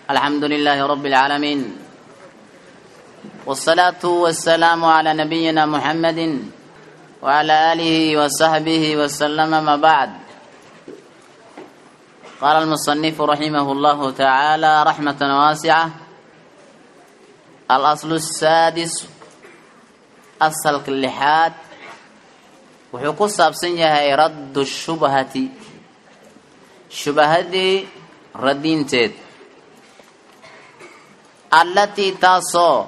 الحمد لله رب العالمين والصلاة والسلام على نبينا محمد وعلى آله وصحبه وسلم ما بعد قال المصنف رحمه الله تعالى رحمة واسعة الأصل السادس أصل اللحاد wuxuu ku saabsan yahay raddu shubhati shubahadii radinteed allatii taasoo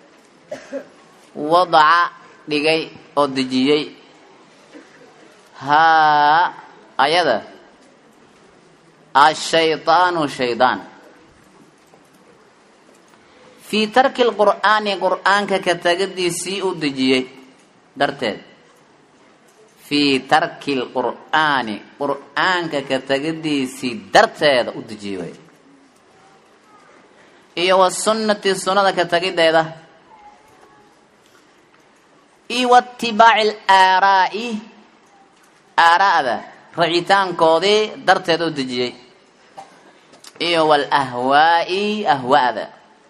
wadaca dhigay oo dejiyey haa ayada ashaydaanu shaydaan fii tarki lqur'aani qur'aanka ka tagadiisii u dejiyey darteed fii tarki lqur'aani qur'aanka ka tagadiisii darteeda u dejiyey way iyo wasunnati sunnada ka tagideeda iyo watibaaci alaaraa'i aaraa'da racitaankoodii darteeda u dejiyey iyo walahwaa'i ahwaa'da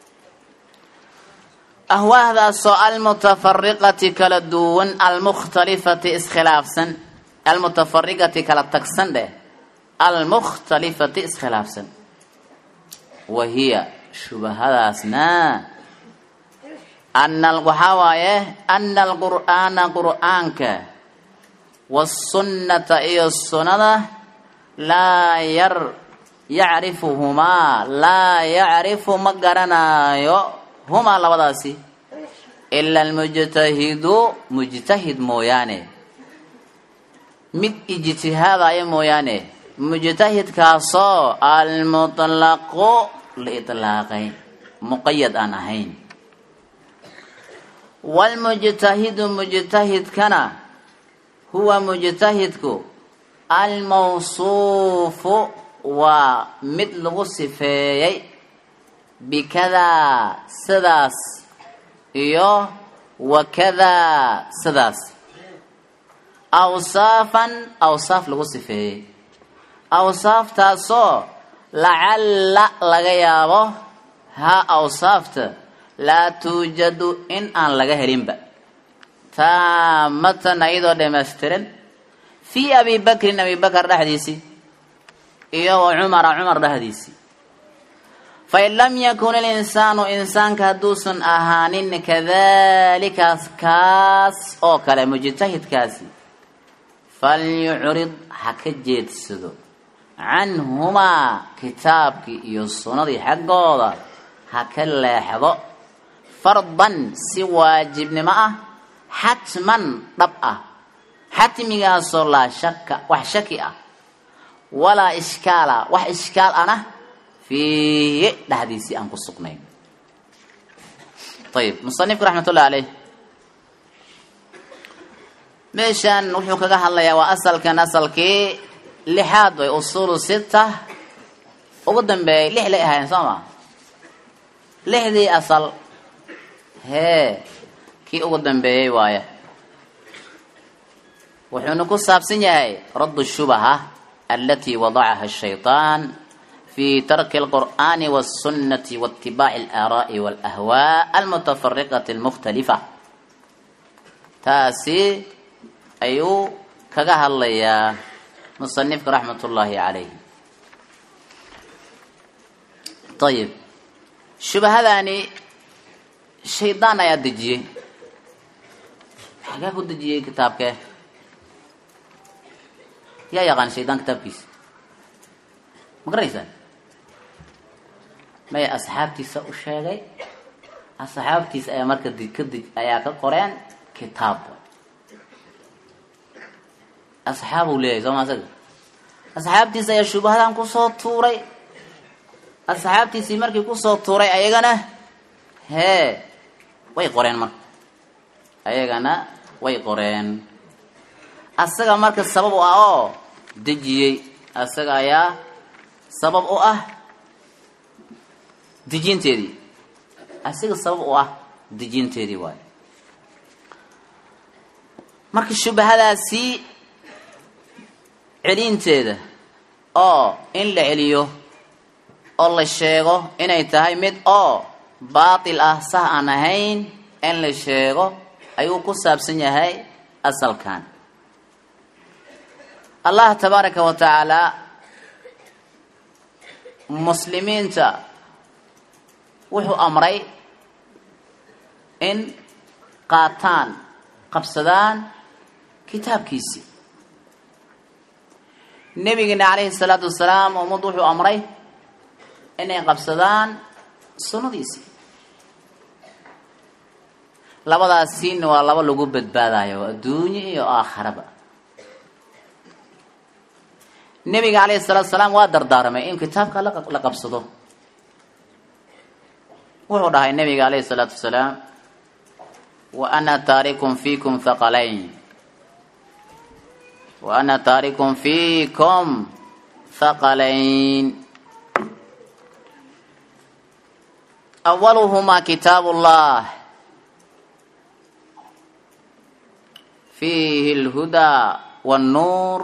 ahwaahdaasoo almutafariqati kala duwan almukhtalifati iskhilaafsan almutafariqati kala tagsan dheh almukhtalifati iskhilaafsan wa hiya shubahadaasna ana waxaa waaye ana alqur'aana qur'aanka wasunnata iyo sunnada laa yar yacrifuhumaa laa yacrifu ma garanaayo humaa labadaasi ila almujtahidu mujtahid mooyaane mid ijtihaadaya mooyaane mujtahidkaasoo almutlaqu la itlaaqay muqayad aan ahayn waalmujtahidu mujtahidkana huwa mujtahidku almawsuufu waa mid lagu sifeeyey bikadaa sidaas iyo wakadaa sidaas awsaafan awsaaf lagu sifeeyey awsaaftaasoo lacalla laga yaabo haa awsaafta laa tuujadu in aan laga helinba taamatan ayadoo dhamaystiran fii abi bakrin abi bakar dhexdiisii iyo wa cumara cumar dhexdiisii fain lam yakun ilinsaanu insaanka hadduusan ahaanin kadalikaas kaas oo kale mujtahidkaasi falyucrid ha ka jeedsado canhumaa kitaabkii iyo sunnadii xaggooda ha ka leexdo fardan si waajibnimo ah xatman dhab ah xatmigaasoo laa shaka wax shaki ah walaa ishkaala wax ishkaal ana fiihi dhexdiisii aan ku sugnayn ayib musanifku raxmat ullahi caleyh meeshan wuxuu kaga hadlayaa waa asalkan asalkii lixaad way usuulu sita ugu dambeeyay lix lay ahaayeen soo ma lixdii asal hee kii ugu dambeeyey waaye wuxuuna ku saabsan yahay raddu shubaha alatii wadacaha ashayطaan fi tarki alqur'ani wاsunnati waitibaaci alaaraa'i walahwaa almutafariqati almukhtalifa taasi ayuu kaga hadlayaa musanifka raxmat ullaahi calayh ayib shubahadaani shaydaan ayaa dejiyey xagaa ku dejiyey kitaabkee yaa yaqaan shaydaan kitaabkiisa ma garanaysaan maya asxaabtiisa u sheegay asxaabtiisa ayaa marka kadib ayaa ka qoreen kitaab asxaabuu leeyahay sooma asaga asxaabtiisa ayaa shubahadan kusoo tuuray asxaabtiisii markii kusoo tuuray ayagana hee way qoreen marka ayagana way qoreen asaga marka sabab u ah oo dejiyey asaga ayaa sabab u ah dejinteedii asiga sabab u ah dejinteedii waayo marka shubahadaasi celinteeda oo in la celiyo oo la sheego inay tahay mid oo baatil ah sax aan ahayn in la sheego ayuu ku saabsan yahay asalkan allah tabaaraka wa tacaala muslimiinta wuxuu amray in qaataan qabsadaan kitaabkiisii nebigeena calayhi salaatu wasalaam ummaddu wuxuu amray inay qabsadaan sunnadiisii labadaasiina waa laba lagu badbaadayo adduunye iyo aakharaba nebiga calayhi salaatu salaam waa dardaaramay in kitaabka la qabsado wuxuu dhahay nebiga calayhi salaatu wasalaam wa ana taarikum fiikum thaqalayn wa ana taarikum fiikum thaqalayn awaluhuma kitaabu llah fiihi اlhudaa wاnnuur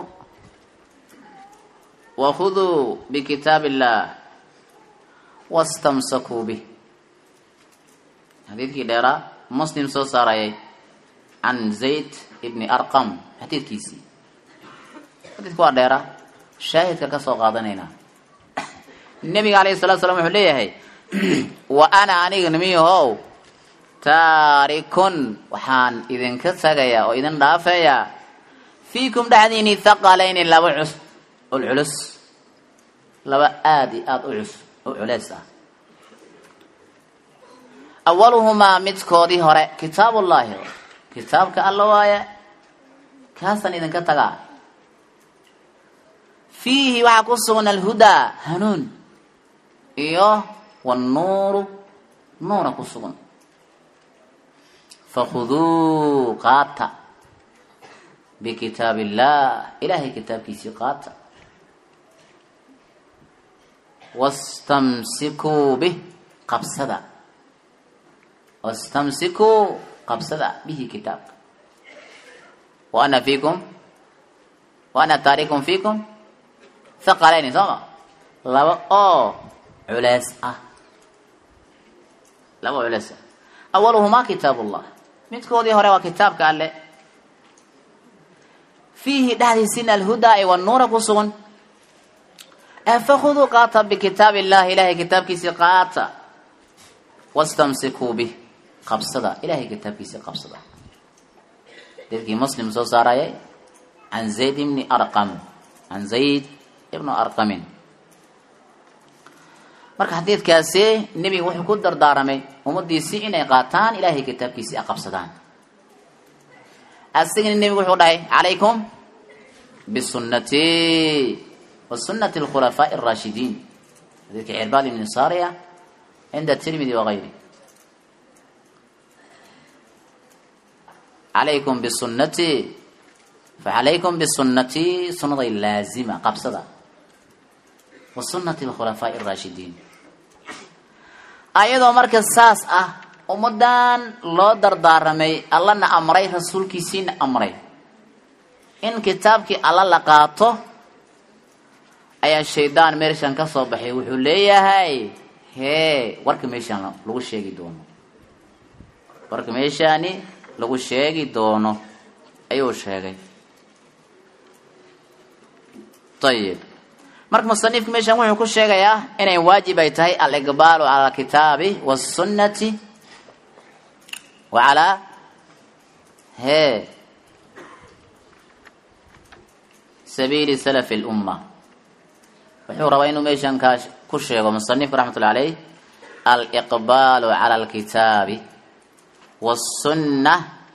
wakhuduu bikitaab illah wastamsakuu bih xadiidkii dheeraa muslim soo saarayay can zayd ibni arqam xadiidkiisii xadiidku waa dheera shaahidka ka soo qaadanaynaa nebiga alayhi salatu slam wuxuu leeyahay wa ana aniga nimiyahow taarikun waxaan idinka tagayaa oo idin dhaafeeyaa fiikum dhexdiini thaqalayni laba cus ul culus laba aada iyo aada u cus u culeys ah awaluhumaa midkoodii hore kitaabullaahi kitaabka alla waaye kaasaan idinka tagaa fiihi waxaa ku sugan alhudaa hanuun iyo wannuuru nuura ku sugan fakhuduu qaata bikitaab illah ilaahay kitaabkiisii qaata wastamsikuu bih qabsada wastamsikuu qabsada bihi kitaabka wa ana fiikum wa ana taarikum fiikum thaqalayni sooma laba oo culeys ah laba oo culeys ah awaluhumaa kitaabullah midkoodii hore waa kitaabka alle fiihi dhexdiisina alhudaa i wanuura ku sugan fakhuduu qaata bikitaab illahi ilahay kitaabkiisii qaata wastamsikuu bih qabsada ilahay kitaabkiisii qabsada dadkii muslim soo saarayay can zayd ibni arqam can zayd ibnu arqamin marka xadiidkaasi nebiga wuxuu ku dardaaramay ummadiisii inay qaataan ilahay kitaabkiisii a qabsadaan asigana nebigu wuxuu dhahay calaykum bisunati wa sunati alkhulafaaءi اraashidiin xadiidka cirbaad ibni sariya cinda tirmidi wagayri calaykum bisunati facalaykum bisunati sunaday laazima qabsada wa sunati alkhulafaaءi اraashidiin ayadoo marka saas ah ummadan loo dardaaramay allana amray rasuulkiisiina amray in kitaabkii alla la qaato ayaa shaydaan meeshan ka soo baxay wuxuu leeyahay hee warka meeshaan lagu sheegi doono warka meeshaani lagu sheegi doono ayuu sheegay ayib marka musanifka meeshan wuxuu ku sheegayaa inay waajib ay tahay aliqbaalu cala alkitaabi wasunnati wa calaa hee sabiili salafi lumma wuxuu rabaa inuu meeshan kaa ku sheego musanifku raxmatullahi caleyh aliqbaalu cala alkitaabi wasunna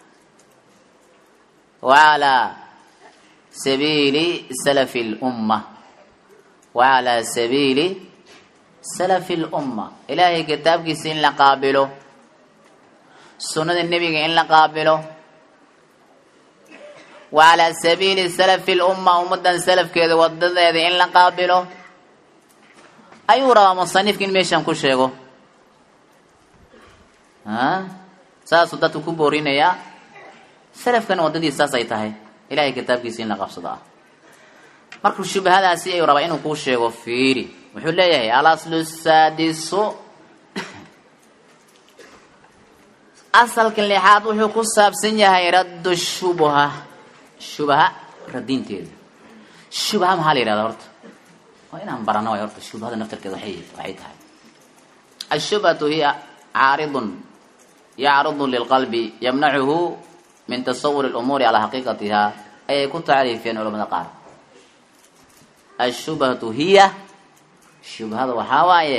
wa calaa sabiili salafi lumma wa calaa sabiili salafi lumma ilaahay kitaabkiisa in la qaabilo sunnada nebiga in la qaabilo wa calaa sabiili salafi lumma ummadan salafkeeda wadadeeda in la qaabilo ayuu rabaa musanifka in meeshan ku sheego saasuu dadku ku boorinayaa salafkana waddadiis saas ay tahay ilahay kitaabkiisa in la qabsado ah markuu shubhadaasi ayuu rabaa inuu kuu sheego fiiri wuxuu leeyahay alaslu saadisu asalka lixaad wuxuu ku saabsan yahay raddu shubha shubha radinteeda shubha maxaa la yihahda horta waa inaan barano way horta shubhada naftarkeeda waay waxay tahay ashubhatu hiya caaridun yacridu lilqalbi yamnacuhu min tasawuri lumuuri calaa xaqiiqatiha ayay ku tacriifiyeen culamada qaar ashubhatu hiya shubhada waxaa waaye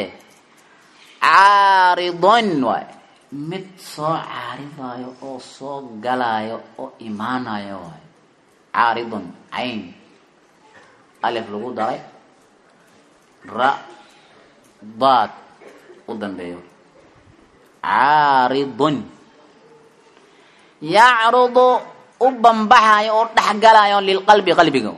caaridun waay mid soo caaridayo oo soo galayo oo imaanayo waay caaridun cayn alif lagu daray ra daad u dambeeyo caaridun yacrudu u bambaxayo oo dhexgalayo lilqalbi qalbiga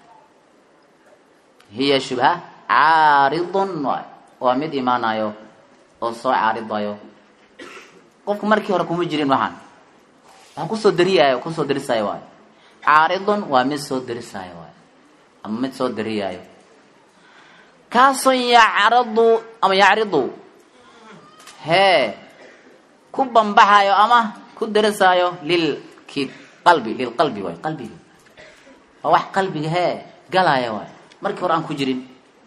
hiya shubha caaridun waay waa mid imaanayo oo soo caaridayo qofku markii hore kuma jirin waxaan waxaa kusoo dariyayo kusoo darisayo waay caaridun waa mid soo darisayo waay ama mid soo dariyaayo kaasoo yacradu ama yacridu hee ku bambaxayo ama ku darisaayo lilki qalbi lilqalbi waay qalbiga waa wax qalbiga hee galaya waay markii hore aan ku jirin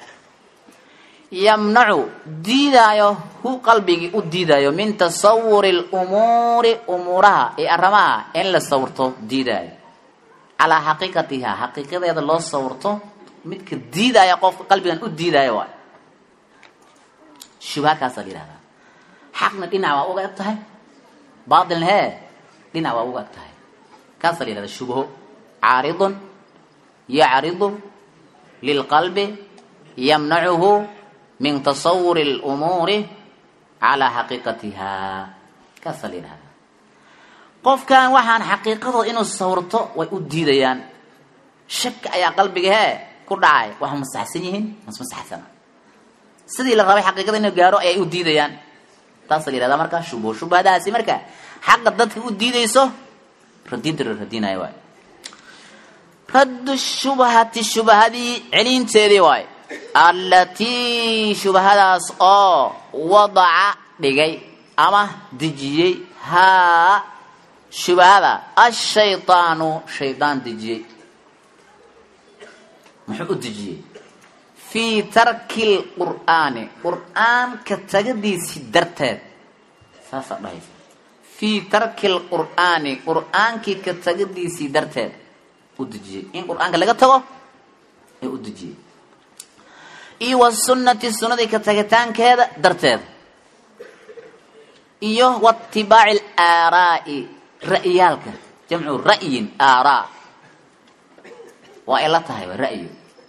yamnacu diidaayo hu qalbigii u diidaayo min tasawuri lumuuri umuuraha ee arrimaha in la sawirto diidaayo calaa xaqiiqatiha xaqiiqadeeda loo sawirto midka diidaya qofka qalbigan u diidaayo waay shubha kaasaa la yihahdaa xaqna dhinac waa uga eg tahay baatilna hee dhinac waa uga eg tahay kaasaa la yihahdaa shubho caaridun yacridu lilqalbi yamnacuhu min tasawuri lumuuri calaa xaqiiqatiha kaasaa la yidhahdaa qofkan waxaan xaqiiqadooda inuu sawirto way u diidayaan shaka ayaa qalbiga hee ku dhacay wax masaxsan yihiin masmasaxsana sidii la rabay xaqiiqada inuu gaaro ayay u diidayaan taasaa la yihahdaa markaa shubho shubhadaasi marka xaqa dadka u diidayso radinta la radinayo waay raddu shubhati shubhadii celinteedii waay allatii shubhadaas oo wadaca dhigay ama dejiyey haa shubhada ashaydaanu shaydaan dejiyey muxuu u dejiyey fii tarki lqur'aani qur'aanka tagadiisii darteed saasaa dhahaysa fii tarki lqur'aani qur'aankii ka tagadiisii darteed u dejiyey in qur'aanka laga tago ee u dejiyey iyo wasunnati sunnadii ka tagitaankeeda darteed iyo waatibaaci alaaraa'i ra'yaalka jamcu ra'yin aaraa waa ay la tahay waa ra'yi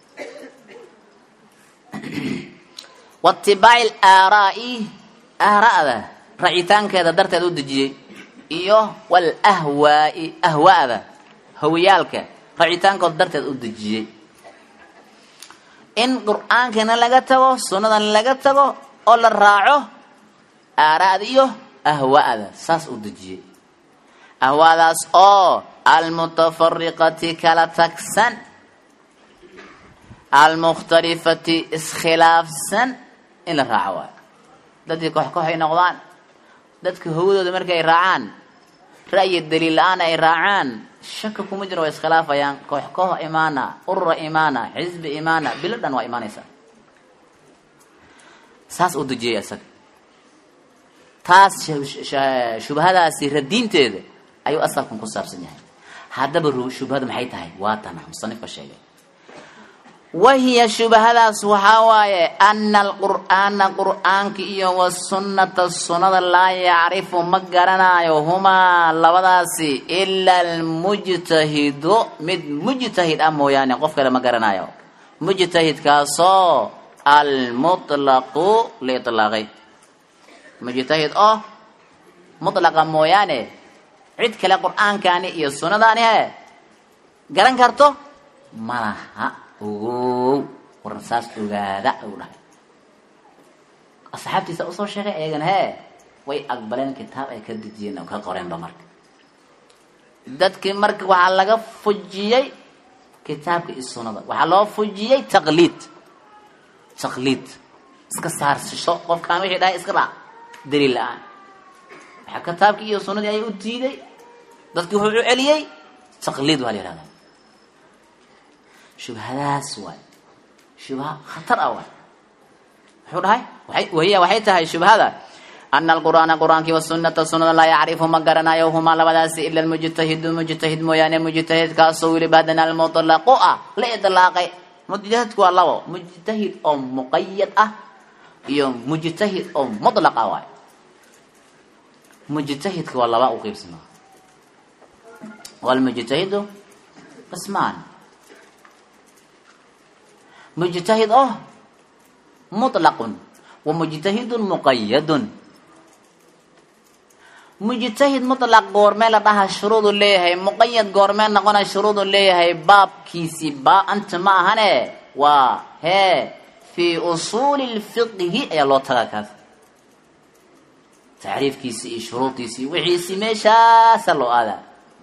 waatibaaci alaaraa'i aaraa'da racitaankeeda darteed u dejiyey iyo walahwaa'i ahwaa'da hawiyaalka racitaankooda darteed u dejiyey in qur-aankana laga tago sunnadana laga tago oo la raaco aaraa'da iyo ahwaa'da saas u dejiyey ahwaadaas oo almutafariqati kala tagsan almukhtalifati iskhilaafsan in la raaco waayo dadkii koox koox ay noqdaan dadka hawadooda markay ay raacaan ra'yi daliil la-aan ay raacaan shaka kuma jiro way iskhilaafayaan koox koox imaana urura imaana xisbi imaana bilo dhan waa imaanaysaa saas u dejiyay isaga taas shubhadaasi radiinteeda ayuu asalkan ku saabsan yahay haddaba shubhadu maxay tahay waa tana musanifka sheegay wahiya shubhadaas waxaa waaye ana alqur'aana qur'aanka iyo wasunnata sunnada laa yacrifu ma garanaayo humaa labadaasi ila almujtahidu mid mujtahid ah mooyaane qof kale ma garanaayo mujtahidkaasoo almutlaqu la ilaaqay mujtahid oo mutlaqa mooyaane cid kale qur'aankani iyo sunnadaani he garan karto ma laha ogow war saas ogaada u dhahay asxaabtiisa usoo sheegay ayagana hee way aqbaleen kitaab ay ka dejiyeen oo ka qoreenba marka dadkii marka waxaa laga fujiyey kitaabka iyo sunnada waxaa loo fujiyey taqliid taqliid iska saarsasho qofkaan wixii dhahay iska raac daliil la-aan waxaa kitaabkii iyo sunnadii ayay u diiday dadkii wuxuu u celiyey taqliid waa la yihahdaa shubhadaas waay shubha khatar ah waay wuxuu dhahay waay wahiya waxay tahay shubhada ana alqur'aana qur'aankii wasunata sunada laa yacrifu ma garanayo humaa labadaasi ila almujtahidu mujtahid mooyaane mujtahidkaasoo weliba haddana almutlaqu ah la idlaaqay mujtahidku waa labo mujtahid oo muqayad ah iyo mujtahid oo mutlaq ah waay mujtahidka waa laba u qeybsama walmujtahidu qismaan mujtahid oo mutlaqun wa mujtahidun muqayadun mujtahid mutlaq goormee la dhaha shuruudu leeyahay muqayad goormee noqona shuruudu leeyahay baabkiisii baa anta ma ahane waa hee fii usuuli lfiqhi ayaa loo tagaa kaas tacriifkiisi iyo shuruudiisii wixiisii meeshaasa loo aadaa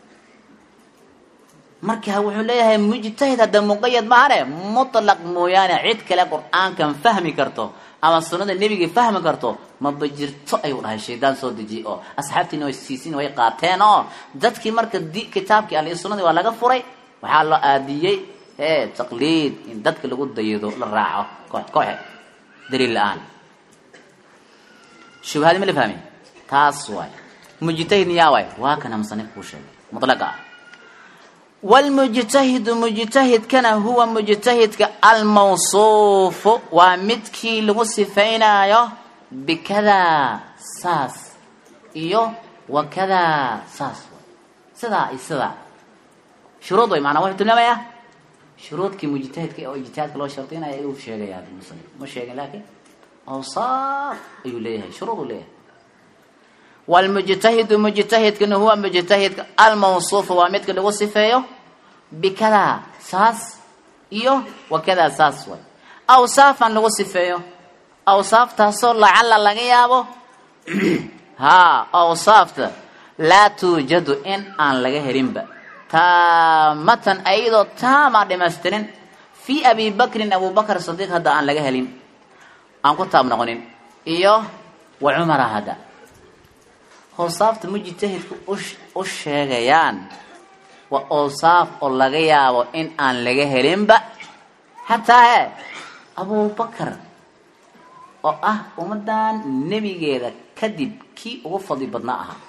marka wuxuu leeyahay mujtahid hadda muqayad maahane mutlaq mooyaane cid kale qur-aankan fahmi karto ama sunada nebiga fahmi karto maba jirto ayuu dhahay shaydaan soo dejiye oo asxaabtiina way siisin way qaateen oo dadkii marka di kitaabkii alle sunadii waa laga furay waxaa loo aadiyey ee taqliid in dadka lagu dayado la raaco koox kooxe daliil la-aan shubhadi ma la fahmi taas waay mujtahid yaa waay waa kana musanif kuu sheegay mutlaqa ah wlmujtahidu mujtahidkana huwa mujtahidka almawsuufu waa midkii lagu sifaynayo bikadaa saas iyo wakadaa saas sidaa iyo sidaa shuruud way maanaa wuxuu tilmaamayaa shuruudkii mujtahidka oo ijtihaadka loo shardinaya ayuu sheegaya musanif ma sheegin laakiin awsaaf ayuu leeyahay shuruud uu leeyahay wlmujtahidu mujtahidkana huwa mujtahidka almawsuufu waa midka lagu sifeeyo bikadaa saas iyo wakadaa saas way awsaafan lagu sifeeyo awsaaftaasoo lacala laga yaabo haa awsaafta laa tuujadu in aan laga helinba taamatan ayadoo taama dhamaystirin fii abi bakrin abubakr sadiiq hadda aan laga helin aan ku taab noqonin iyo wa cumara hadda awsaafta mujtahidku u sheegayaan waa awsaaf oo laga yaabo in aan laga helinba xataa he abubakar oo ah ummadan nebigeeda kadib kii ugu fadli badnaa ahaa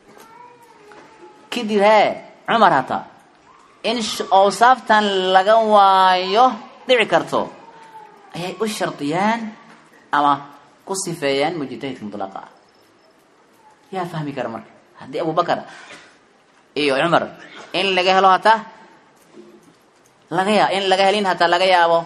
kadib hee cumar hataa in awsaaftan laga waayo dhici karto ayay u shardiyaan ama ku sifeeyaan mujtahidka mutlaqa ah yaa fahmi kara marka haddii abubakar iyo cumar in laga helo hataa laga ya in laga helin hataa laga yaabo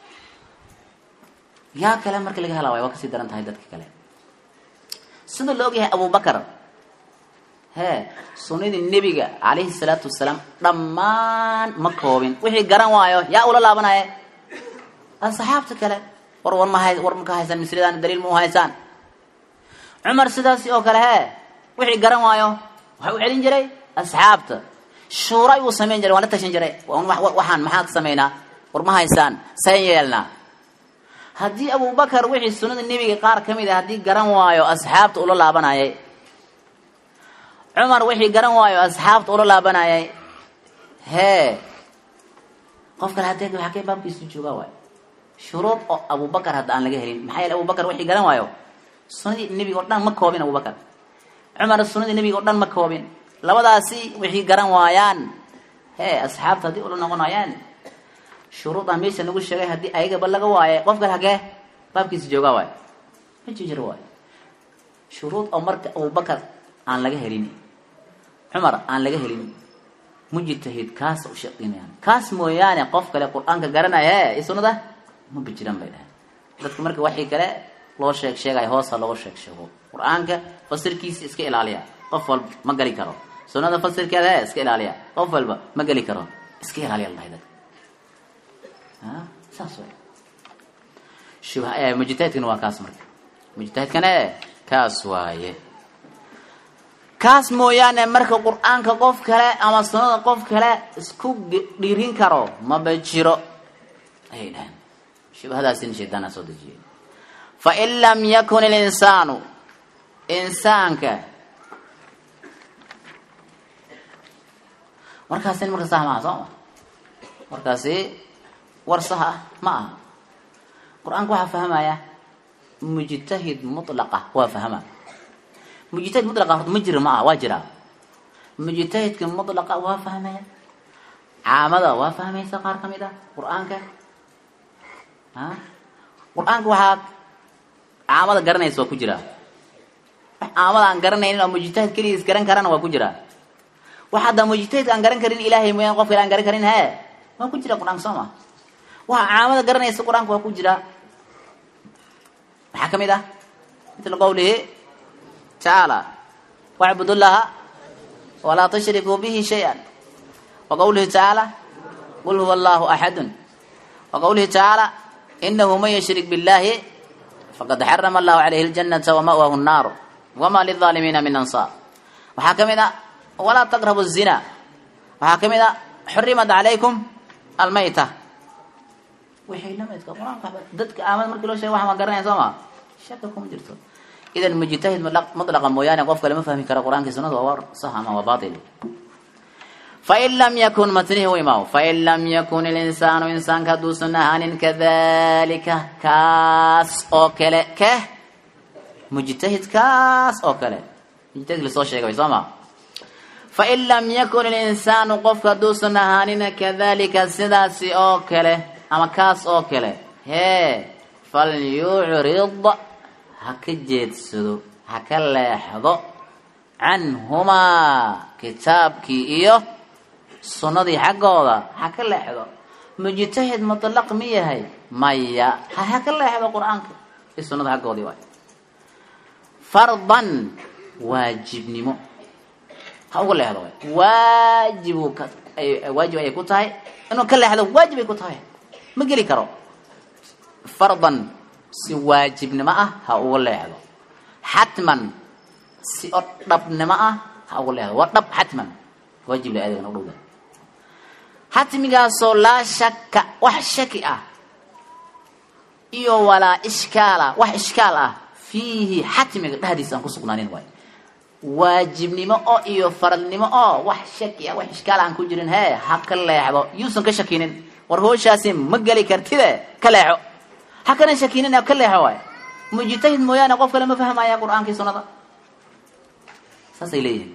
yaa kale marka laga hela waay waa kasii daran tahay dadka kale sida la ogyahay abubakar hee sunnadii nebiga calayhi salaatu wasalaam dhammaan ma koobin wixii garan waayo yaa ula laabanaya asxaabta kale war war mahay war maka haysaan misridaan daliil ma u haysaan cumar sidaasi oo kale hee wixii garan waayo waxa u celin jiray asxaabta shuura ayuu samayn jiray waan la tashan jiray waxaan maxaa ka samaynaa war ma haysaan sayn yeelnaa haddii abubakar wixii sunnada nebiga qaar ka mid a haddii garan waayo asxaabta ula laabanayay cumar wixii garan waayo asxaabta ula laabanayay hee qof kale haddee waxaa kee baabkiisu joogaa waay shuruud oo abubakar hadda aan laga helin maxaa yeele abubakar wixii garan waayo sunadii nebiga o dhan ma koobin abubakar cumar sunadii nebiga o dhan ma koobin labadaasi wixii garan waayaan hee asxaabta haddii ula noqonayaan shuruudan meesha lagu sheegay haddii ayagaba laga waayay qof kale hagee baabkiisa joogaa waay ma jijiro waay shuruud oo marka abubakar aan laga helin cumar aan laga helin mujtahid kaas u shaqinayaan kaas mooyaane qof kale qur-aanka garanaya e sunada ma bijiran bay dhahay dadka marka waxii kale loo sheeg sheegaya hoosa looga sheeg sheego qur-aanka fasirkiisa iska ilaaliya qof walba ma geli karo sunada fasirkeeda e iska ilaaliya qof walba ma geli karo iska ilaaliya la dhahay dadka saas way shubha mujtahidkana waa kaas marka mujtahidkana e kaas waaye kaas mooyaane marka qur-aanka qof kale ama sunada qof kale isku dhiirin karo maba jiro ayay dhaheen shubhadaasina shaydaana soo dejiyey fain lam yakun ilinsaanu insaanka markaasi marka sax maaha soo ma markaasi war sax ah ma aha qur-aanka waxaa fahmaya mujtahid mutlaqa waa fahma mujtahid mutlaqa horta ma jira ma aha waa jiraa mujtahidka mutlaqa waa fahmaya caamada waa fahmaysa qaar ka mid ah qur-aanka a qur-aanka waxaa caamada garanaysa waa ku jiraa wax caamada aan garanaynin oo mujtahid keligiis garan karana waa ku jiraa wax hadda mujtahid aan garan karin ilaahay mooyaan qof kale aan garan karin he waa ku jira qur-aanka soo ma waxa caamada garanaysa qur-aanka waa ku jiraa maxaa ka mid ah mitla qawlihi tacaala wacbud llaha walaa tushrikuu bihi shay-an wa qawlihi tacaala qul huwa allahu axadun wa qawlihi tacaala inahu man yushrik billahi faqad xarama allahu calayhi aljanata wama'wahu nnaaru wama lilaalimiina min ansaar waxaa ka mid a walaa taqrabu zina waxaa ka mid a xurimat calaykum almayta wixii lamidka qur-aanka dadka aamad markii loo sheega waxan waa garanaya soo ma shaka kuma jirto idan mujtahid mutlaqa mooyaane qof kale ma fahmi kara qur-aankii sunada waa war sax ama waa batil fain lam yakun matnihi u imaaw fain lam yakun ilinsaanu insaanka hadduusan ahaanin kadalika kaas oo kale ke mujtahid kaas oo kale mujtahid lasoo sheegay soo ma fain lam yakun ilinsaanu qofka hadduusan ahaanin kadalika sidaasi oo kale ama kaas oo kale hee falyucrid ha ka jeedsado ha ka leexdo canhumaa kitaabkii iyo sunnadii xaggooda ha ka leexdo mujtahid mutlaq mi yahay maya ha ha ka leexdo qur-aanka iyo sunnada xaggoodii waay fardan waajibnimo ha uga leexdo waay waajibu ka waajib ayay ku tahay inuu ka leexdo waajib ay ku tahay ma geli karo fardan si waajibnimo ah ha uga leexdo xatman si oo dhabnimo ah ha uga leexdo waa dhab xatman waajib la adeegna u dhowda xatmigaasoo laa shaka wax shaki ah iyo walaa ishkaala wax ishkaal ah fiihi xatmiga dhexdiisa aan ku sugnaanin waay waajibnimo oo iyo faradnimo oo wax shaki ah wax ishkaal aan ku jirin hee ha ka leexdo yuusan ka shakinin war hooshaasi ma geli kartide ka leexo ha kana shakinin ka leexo waay mujtahid mooyaane qof kale ma fahmaya qur-aankii sunnada saasay leeyihin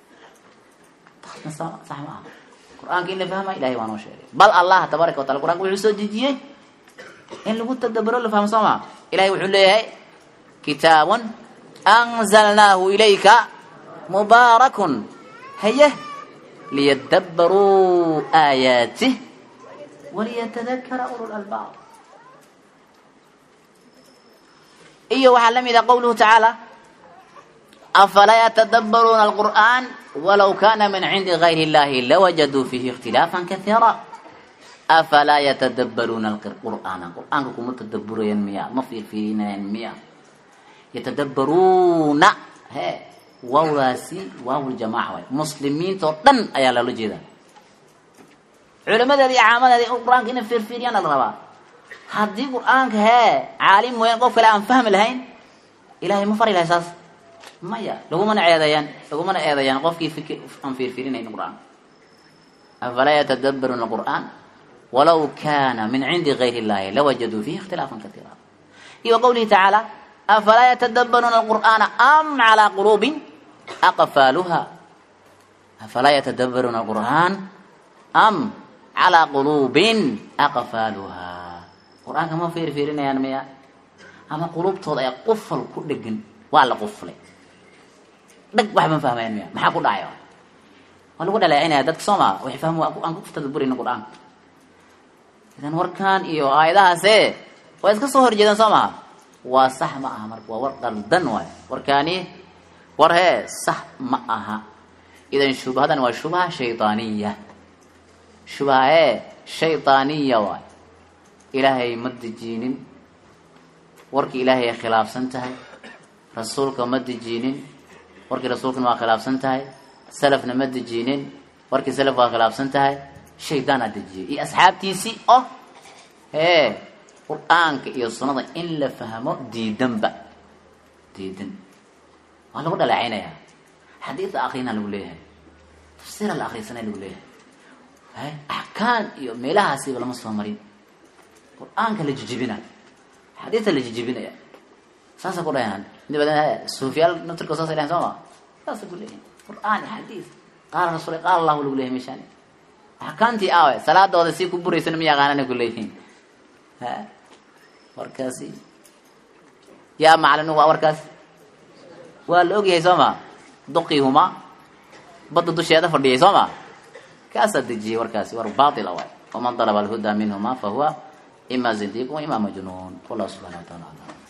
sax ma aha qur-aanka in la fahmaya ilahay waa noo sheegay bal allah tabaaraka wa taala qur-aanka wuxuu soo dejiyey in lagu tadaburo la fahmo soo maa ilahay wuxuu leeyahay kitaabun anzalnaahu ilayka mubaarakun haye liyadabbaruu aayaatih waliyatadakara ulu lalbaab iyo waxaa la mid ah qowluhu tacaala afalaa yatadabbaruuna alqur'aan walow kana min cindi gayri illahi lawajaduu fiihi ikhtilaafan kaiira afalaa yatadabbaruuna alqur'aana qur'aanka kuma tadabburayaan miya ma fiirfiirinayaan miya yatadabbaruuna he waawdaasi waawljamaaca waay muslimiinta oo dhan ayaa loola jeedaa culimadeeda iyo caamadeeda qur-aanka inay fiirfiiriyaan la rabaa haddii qur-aanka hee caalim mooyaan qof kale aan fahmi lahayn ilahay ma fari lahay saas maya lagumana eedayaan lagumana eedayaan qofkii fikir aan fiirfiirinayn qur-aanka afalaa yatadabbaruuna alqur'aan walaw kana min cindi gayri illahi lawajaduu fiihi ikhtilaafan kaiira iyo qowlihi tacaala afalaa yatadabbaruuna alqur'aana am calaa quluubin aqfaaluha afalaa yatadabbaruuna alqur'aan am calaa quluubin aqfaaluha qur-aanka ma fiirfiirinayaan miya ama quluubtooda ayaa qufal ku dhegan waa la quflay dhag wax ma fahmayaan miya maxaa ku dhacay waa lagu dhaleecinaya dadka soo maa waxay fahmi aan ku tadabburayna qur-aanka idan warkan iyo aayadahaase waa iska soo horjeedaan soo maha waa sax ma aha marka waa war qaldan waay warkaani war hee sax ma aha idan shubhadan waa shubha shaydaaniya shubha hee shaydaaniya waay ilaahay ma dejiinin warkii ilaahay ay khilaafsan tahay rasuulka ma dejiinin warkii rasuulkana waa khilaafsan tahay salafna ma dejiinin warkii salaf waa khilaafsan tahay shaydaanaa dejiyay iyo asxaabtiisii oo hee qur-aanka iyo sunnada in la fahmo diidanba diidan waa lagu dhaleecaynayaa xadiida akrina lagu leeyahay tafsiira la akrisanaya lagu leeyahay axkaan iyo meelahaasiba lama soo marin qur-aanka la jijibina xadiidta la jijibinaya saasa ku dhahan dabadeed suufiyaal naftirkood saasay dhahan soo ma saasa ku leeyahay qur-aan iyo xadiid qaala rasuul qaala allahu lagu leeyahay meeshaani axkaamtii aawe salaadooda si ku buraysana ma yaqaanana ku leeyihiin ha warkaasi yaa macalin waa warkaas waa la ogyahay soo ma duqiihuma badda dusheeda fadhiyay soo ma kaasaa dejiyay warkaasi war baatila waay waman dalaba alhuda minhuma fahuwa ima zindiq wa ima majnuun wallahu subxana wa taala alam